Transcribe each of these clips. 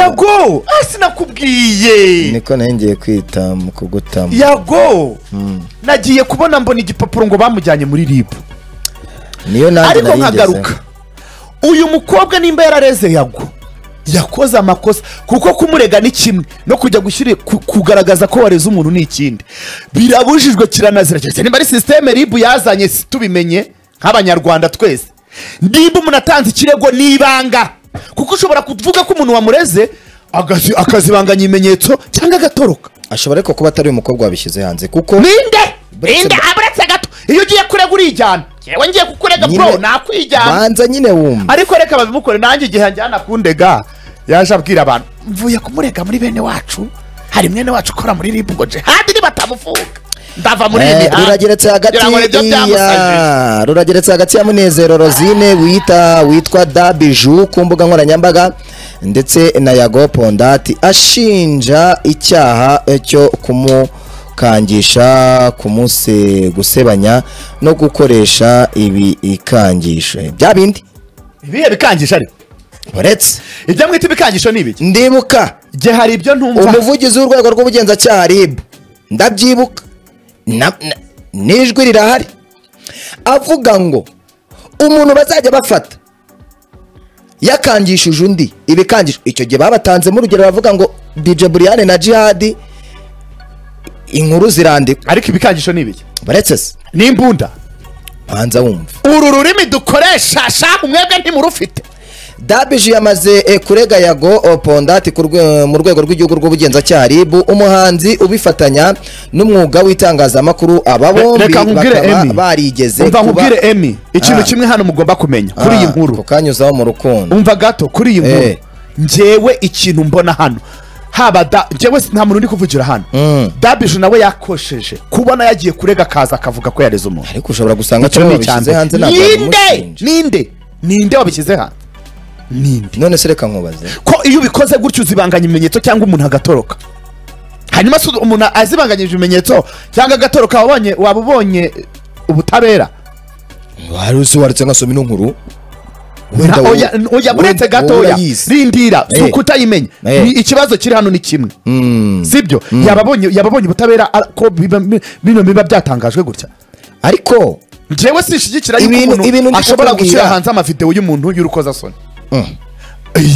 yago hasi nakubwiye niko nari ngiye kwita mu kugutama yago Mm. nagiye kubona mbona igipapuro ngo bamujyanye muri ribu niyo nanjye ariko narigeze nkagaruka uyu mukobwa nimba yarareze yago yakoze amakosa kuko kumurega ni kimwe no kujya gushyira ku- kugaragaza ko wareze umuntu ni ikindi birabujijwe kiranazira keretse nimba ari sisiteme ribu yazanye si tubimenye nk'abanyarwanda twese niba umuntu atanze ikirego ni ibanga kuko ushobora kuvuga ko umuntu wamureze agazi- akazibanganya ibimenyetso cyangwa agatoroka ashobora ariko kuba atari uyu mukobwa wabishyize hanze kuko ninde Buretse ninde ba- aburetse gato iyo ugiye kurega urijyana yewe ngiye kukurega Nyine- bro nakwijyana banza nyine wumva ariko reka babimukore nanjye igihe njyana kundega yaje abwira abantu mvuye kumurega muri bene wacu hari mwene wacu ukora muri ribu ngo nje handi nibatamufunga ndava muri iyi Eh, mihanda rurageretse hagati ngira ngo nibyo byamusajije ya rurageretse hagati ya munezero rosine wita witwa dabiju ku mbuga nkoranyambaga ndetse na yago pondati ashinja icyaha eh, cyo kumukangisha kumuse gusebanya no gukoresha ibi ikangisho bya bindi ibihe bikangisho ariko uretse ibyo mwita ibikangisho ni ibiki ndibuka nge hari ibyo ntumva umuvugizi w'urwego rw'ubugenzacyaha ribu ndabyibuka Na- na- n'ijwi rirahari avuga ngo umuntu bazajya bafata yakangishije undi ibikangisho icyo gihe babatanzemo urugero bavuga ngo dj buriyane na jihadi inkuru zirandika ariko ibikangisho ni ibiki baretse se ni imbunda banza wumva uru rurimi dukoresha shaha mwebwe ntimurufite dabiji yamaze eh, kurega yago oh, pondati ku rwe- mu rwego rw'igihugu rw'ubugenzacyaha rib umuhanzi ubifatanya n'umwuga w'itangazamakuru aba bombi reka nkubwire bakaba emi barigeze umva kuba- nkubwire emi ikintu Ah. kimwe hano mugomba kumenya kuri iyi Ah, nkuru kukanyuzaho mu rukundo umva gato kuri iyi nkuru Eh. njyewe ikintu mbona hano haba da njyewe si- nta muntu uri kuvugira hano Mm. dabije nawe yakosheje kubona yagiye kurega akaza akavuga ko yareze umuntu ariko ushobora gusanga Icyo ko ni babishyize icya hanze mbere. ntabwo ninde babimushinja. ninde ninde wabishyize hanze ninde none se reka nkubaze ko iyo ubikoze gutyo uzibanganya ibimenyetso cyangwa umuntu agatoroka hanyuma si umuntu azibanganyije ibimenyetso cyangwa agatoroka waba ubonye- waba ubonye ubutabera wari uzi waretse ngasoma ino nkuru Na- oya- n- oya buretse gatoya rindira si Eh. ukutayimenya Eh. Ni ikibazo kiri hano ni kimwe sibyo yababonye yababonye ubutabera ar- ko biba- bi- bino biba byatangajwe gutya ariko njyewe sishyigikira Ibintu- yuko ibintu umuntu ndi ashobora kukubwira. gushyira hanze amavidewo y'umuntu y'urukozasoni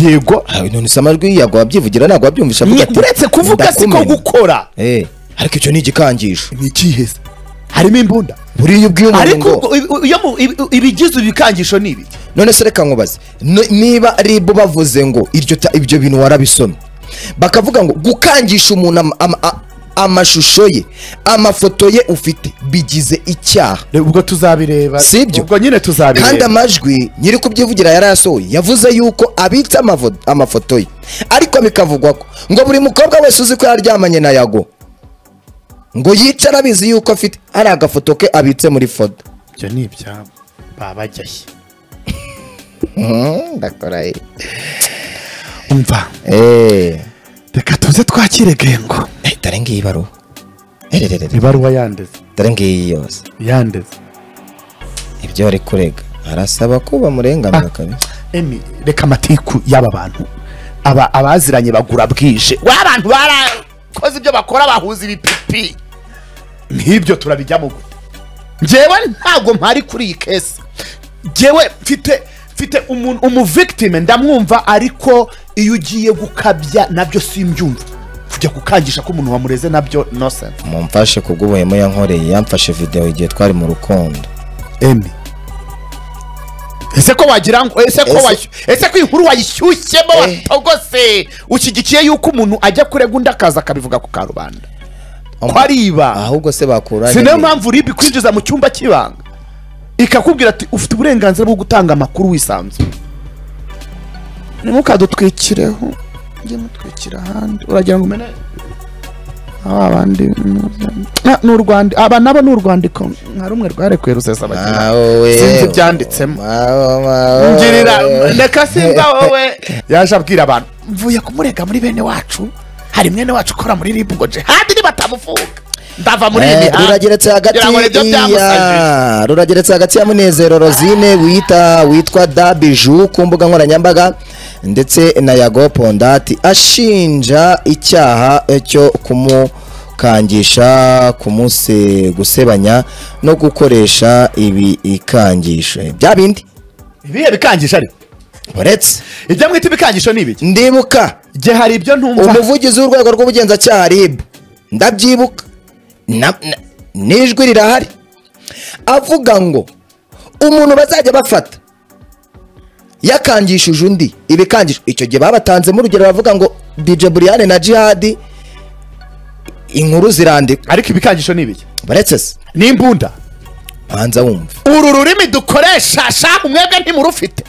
yego ah, none se amajwi yago wabyivugira ntabwo wabyumvisha avuga Ni- ati, uretse kuvuga siko ndakumena. gukora Eh, ariko icyo ni igikangisho ni ikiheze harimo imbunda buriya iyo ubwiye umuntu ariko ngo ubwo ibi- iyo mu- ibi- ibigize ibikangisho ni ibi none se reka nkubaze N- niba ribu bavuze ngo iryo ta- ibyo bintu warabisomye bakavuga ngo gukangisha umuntu ama- ama- a- amashusho ye amafoto ye ufite bigize icyaha Reba, ubwo tuzabireba Sibyo. ubwo nyine tuzabireba kandi amajwi nyiri kubyivugira yarayasohoye yavuze yuko abitse amavo- amafoto ye ariko bikavugwa ko ngo buri mukobwa wese uzi ko yaryamanye na yago ngo yicara abizi yuko afite hari agafoto ke abitse muri foto ibyo ni ibyabo babajyaye Mhm, ndakora he? umva Eh. reka tuze twakire gengo Eh, dore ngiyi ibaruwa Erererere, ibaruwa yandeze dore ngiyi yose yandeze ibyo ari kurega arasaba ko bamurenganura kabisa emi reka amatiku y'aba bantu aba abaziranye bagura bwije w'abantu barakoze ibyo bakora bahuza ibipipi nk'ibyo turabijyamo gute njyewe ntabwo mpari kuri iyi kesi njyewe mfite mfite umuntu umuvictime ndamwumva ariko iyo ugiye gukabya nabyo simbyumva kujya gukangisha ko umuntu wamureze nabyo no sense mumfashe ku bw'ubuhemu yankoreye yamfashe video igihe twari mu rukundo emi ese ko wagira ngo ese ko Ese- wayu- ese ko inkuru wayishyushyemo Eh. watogose ushyigikiye yuko umuntu ajya kurega undi akaza akabivuga ku karubanda ko ariba ahubwo se bakuranye si nayo ni- mpamvu uribe kwinjiza mu cyumba cy'ibanga ikakubwira ati ufite uburenganzira bwo gutanga amakuru wisanzuye ntimukadutwikireho njye mutwikira ahandi uragira ngo umene aba bandi ni- ni urwandiko aba nabo ni urwandiko nka rumwe rwarekuye rusesa abakiriya Ah, wowe. Sinzi ibyanditsemo. Ah, wowe. ngirira reka simba wowe yaje abwira abantu mvuye kumurega muri bene wacu hari mwene wacu ukora muri ribu ngo nje handi nibatamufunga ndava muri iyi mihanda rurageretse hagati ngira ngo nibyo byamusajije ya rurageretse hagati ya munezero rosine wita witwa dabiju ku mbuga nkoranyambaga ndetse na yago pondati ashinja icyaha cyo kumukangisha kumuse gusebanya no gukoresha ibi ikangisho bya bindi ibihe bikangisha ariko uretse ibyo mwita ibikangisho ni ibiki ndibuka njye hari ibyo ntumva umuvugizi w'urwego rw'ubugenzacyaha rib ndabyibuka Na- na- n'ijwi rirahari avuga ngo umuntu bazajya bafata yakangishije undi ibikangishwa icyo gihe babatanzemo urugero bavuga ngo dj buriyane na jihadi inkuru zirandika ariko ibikangisho ni ibiki baretse se ni imbunda banza wumve uru rurimi dukoresha shamu mwebwe ntimurufite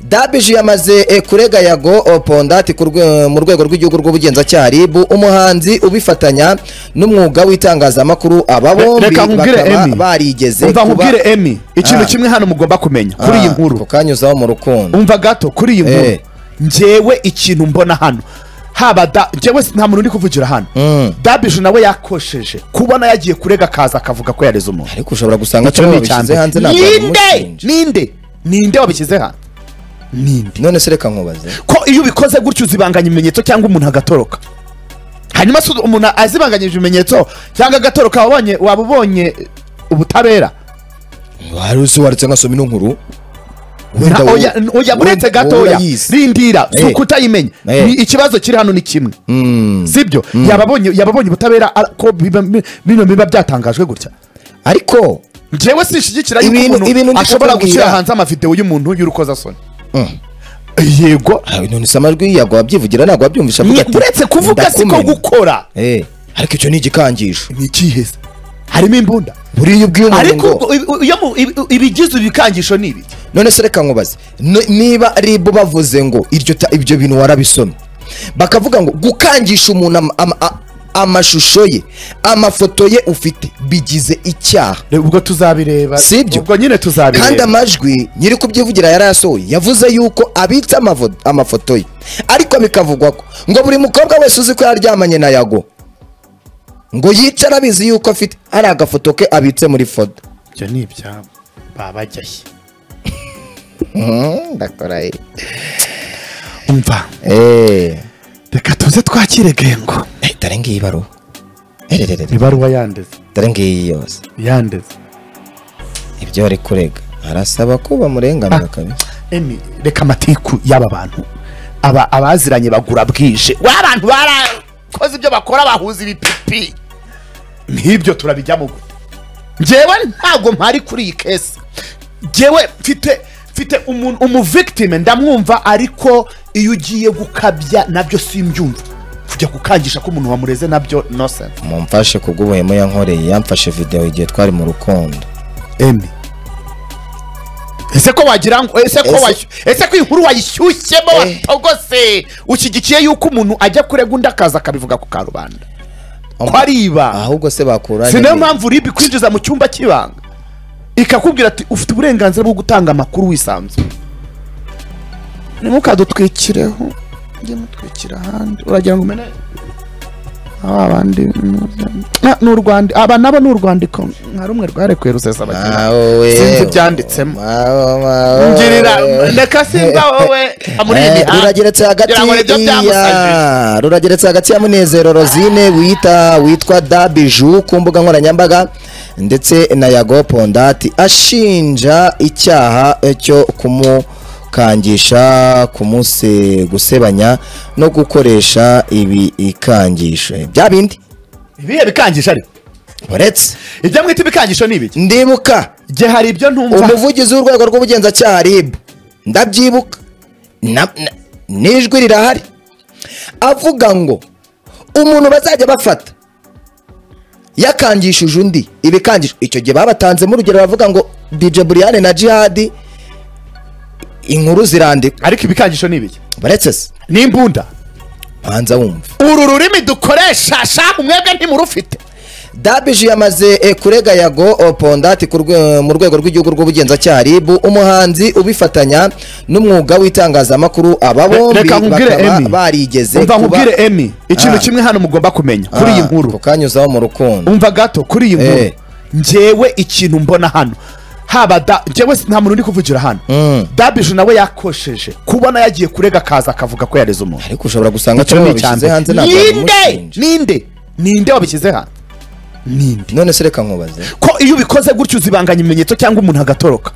dabiji yamaze eh, kurega yago oh, pondati ku rwe- mu rwego rw'igihugu rw'ubugenzacyaha ribu umuhanzi ubifatanya n'umwuga w'itangazamakuru aba bombi reka nkubwire bakaba emi barigeze umva kuba- nkubwire emi ikintu Ah. kimwe hano mugomba kumenya kuri iyi Ah, nkuru ukanyuzaho mu rukundo umva gato kuri iyi nkuru Eh. njyewe ikintu mbona hano haba da njyewe si- nta muntu uri kuvugira hano Mm. dabije nawe yakosheje kubona yagiye kurega akaza akavuga ko yareze umuntu ariko ushobora gusanga Icyo cyo ni icya babishyize mbere. hanze ntabwo ninde wabimushinja. ninde ninde wabishyize hanze ninde none se reka nkubaze ko iyo ubikoze gutyo uzibanganya ibimenyetso cyangwa umuntu agatoroka hanyuma se umuntu azibanganyije ibimenyetso cyangwa agatoroka wabonye waba ubonye ubutabera wari uzi waretse nkasoma ino nkuru Na- wowe- oya- oya buretse wowe- wowe gatoya urayizi. rindira si Eh. ukutayimenya Eh. Ni- ikibazo kiri hano ni kimwe Mm. sibyo yababonye yababonye ubutabera ar- ko biba- bi- bino biba byatangajwe gutya ariko njyewe sishigikira Ibintu- yuko ibintu umuntu ndi ashobora kukubwira. gushyira hanze amavidewo y'umuntu y'urukozasoni yego ah, none se amajwi yago wabyivugira ntabwo wabyumvisha avuga ati, uretse kuvuga siko ndakumena. gukora Eh, ariko icyo ni igikangisho ni ikiheza harimo imbunda buriya ubwiye umuntu ariko ngo ubwo ibi- iyo mu- ibi- ibigize ibikangisho ni ibiki none se reka nkubaze no- niba ribu bavuze ngo iryo ta- ibyo bintu warabisomye bakavuga ngo gukangisha umuntu ama- ama- a- amashusho ye amafoto ye ufite bigize icyaha Reba, ubwo tuzabireba Sibyo. ubwo nyine kandi tuzabireba amajwi nyiri kubyivugira yarayasohoye yavuze yuko abitse amavo- amafoto ye ariko bikavugwa ko ngo buri mukobwa wese uzi ko yaryamanye na yago ngo yicara abizi yuko afite hari agafoto ke abitse muri foto ibyo ni ibyabo babajyaye ndakora umva eee reka tuze twakire gengo dore ngiyi ibaruwa erererere ibaruwa yandeze dore ngiyi yose yandeze ibyo ari kurega arasaba ko bamurenganura kabisa emi reka amatiku y'aba bantu aba abaziranye bagura bwije w'abantu barakoze ibyo bakora bahuza ibipipi nk'ibyo turabijyamo gute njyewe ntabwo mpari kuri iyi kesi njyewe mfite mfite umuntu umuvictime ndamwumva ariko iyo ugiye gukabya nabyo simbyumva kujya gukangisha ko umuntu wamureze nabyo no sense mumfashe ku bw'ubuhemu yankoreye yamfashe videwo igihe twari mu rukundo emi ese ko wagira ngo ese ko Ese- wayu- ese ko inkuru wayishyushyemo Eh. watogose ushyigikiye yuko umuntu ajya kurega undi akaza akabivuga ku karubanda ko ari ibanga ahubwo se bakuranye si nayo mpamvu ribi kwinjiza mu cyumba cy'ibanga ikakubwira ati ufite uburenganzira bwo gutanga amakuru wisanzuye nimukadutwikireho mujye mutwikira ahandi uragira ngo umene aba bandi Na- ni urwandi aba nabo ni urwandiko nka rumwe rwarekuye rusesa abakiriya mawe sinzi ibyanditsemo ngirira reka simba wowe muri iyi Eh, mihanda rurageretse hagati ngira ngo nibyo byamusajije ya rurageretse hagati ya munezero rosine wita witwa dabiju ku mbuga nkoranyambaga ndetse na yago pondati ashinja icyaha cyo kumukangisha kumuse gusebanya no gukoresha ibi ikangisho bya bindi ibihe bikangisho ariko uretse ibyo mwita ibikangisho ni ibiki ndibuka njye hari ibyo ntumva umuvugizi w'urwego rw'ubugenzacyaha rib ndabyibuka Na- na- n'ijwi rirahari avuga ngo umuntu bazajya bafata yakangishije undi ibikangisho icyo gihe babatanzemo urugero bavuga ngo dj buriyane na jihadi inkuru zirandika ariko ibikangisho ni ibiki baretse se ni imbunda banza wumve uru rurimi dukoresha shamu mwebwe ntimurufite dabije yamaze eh, kurega yago oh, pondati ku rwe- mu rwego rw'igihugu rw'ubugenzacyaha RIB umuhanzi ubifatanya n'umwuga w'itangazamakuru aba bombi reka nkubwire bakaba emi barigeze umva kuba- nkubwire emi ikintu Ah. kimwe hano mugomba kumenya kuri iyi Ah, nkuru kukanyuzaho mu rukundo umva gato kuri iyi nkuru Eh. njyewe ikintu mbona hano haba da njyewe si- nta muntu uri kuvugira hano Mm. dabije nawe yakosheje kubona yagiye kurega akaza akavuga ko yareze umuntu ariko ushobora gusanga Icyo ko ni babishyize icya hanze mbere. ntabwo ninde babimushinja. ninde ninde wabishyize hanze ninde none se reka nkubaze ko iyo ubikoze gutyo uzibanganya ibimenyetso cyangwa umuntu agatoroka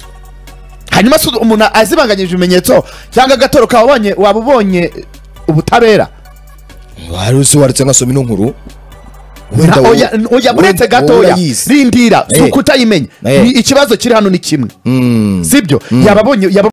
hanyuma se umuntu azibanganyije ibimenyetso cyangwa agatoroka waba ubonye- waba ubonye ubutabera wari uzi waretse ngasoma ino nkuru Na- oya- oya uretse gatoya rindira si Eh. ukutayimenya Eh. Ni- ikibazo kiri hano ni kimwe sibyo yaba abonye yaba